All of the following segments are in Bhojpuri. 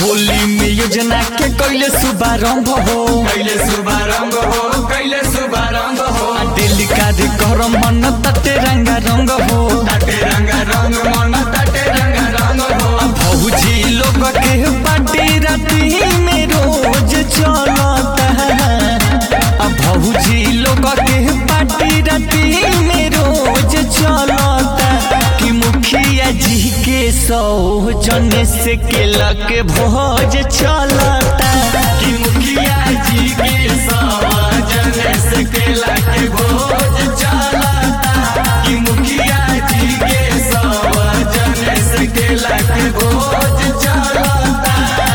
होली में योजना के कैले शुभारंभ हो कैले शुभारंभ हो कैले शुभारंभ हो दिल कार्यक्रम मन तटे रंगा रंग हो ताटे रंग रंग मन ताटे रंग रंग हो भौजी लोग के पार्टी राती में रोज चलता है भौजी लोग के पार्टी राती में रोज चलता कि मुखिया जी के सौ जने से केला के भोज चलता कि मुखिया जी के सवाजन से केला के भोज चलता कि मुखिया जी के सवाजन से केला के भोज चलता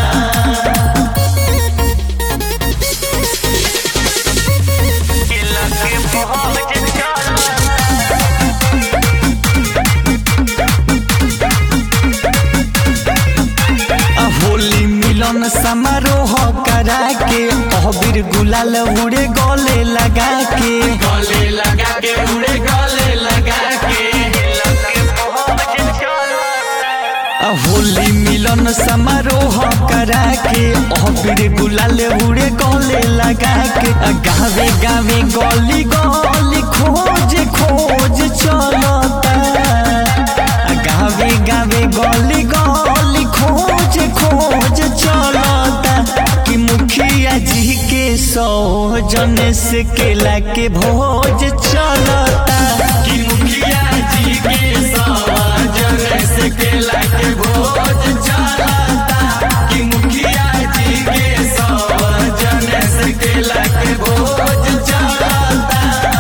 केला के भोज चलता आ होली मिलन समारोह करा के अबीर गुलाल उड़े गले लगा के गले लगा के उड़े गले लगा के आ होली मिलन समारोह करा के अबीर गुलाल उड़े गले लगा के आ गावे गावे गली गली खोज खोज चलता आ गावे गावे गली गली खोज खोज चलता कि मुखिया जी के सौ जन से केला के भोज चलता कि मुखिया जी के सवाजन से केला के भोज चलता कि मुखिया जी के सवाजन से केला के भोज चलता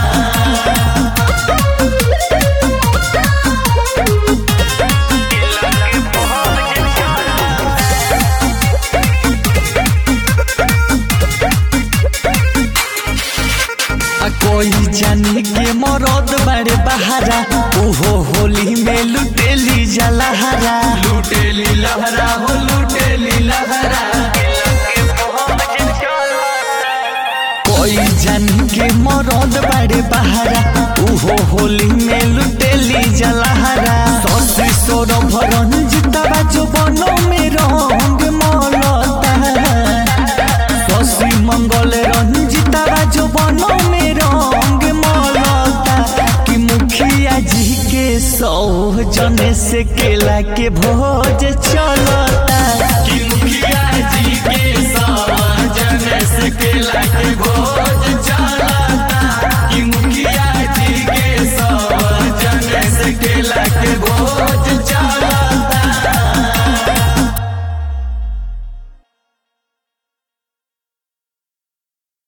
आ कोई जानी के मरद बड़े बहारा ओहो होली में लुटेली जलहरा लूटेली लहरा हो लूटेली लहरा कोई जानी के मरद बड़े बहारा ओहो होली में लुटेली जलहरा ससी सोर भरंजिता जो बनो में रंग मलता शशि मंगल रंजिता जो बनो में रंग मलता कि मुखिया जी के सौ जने से केला के भोज चलता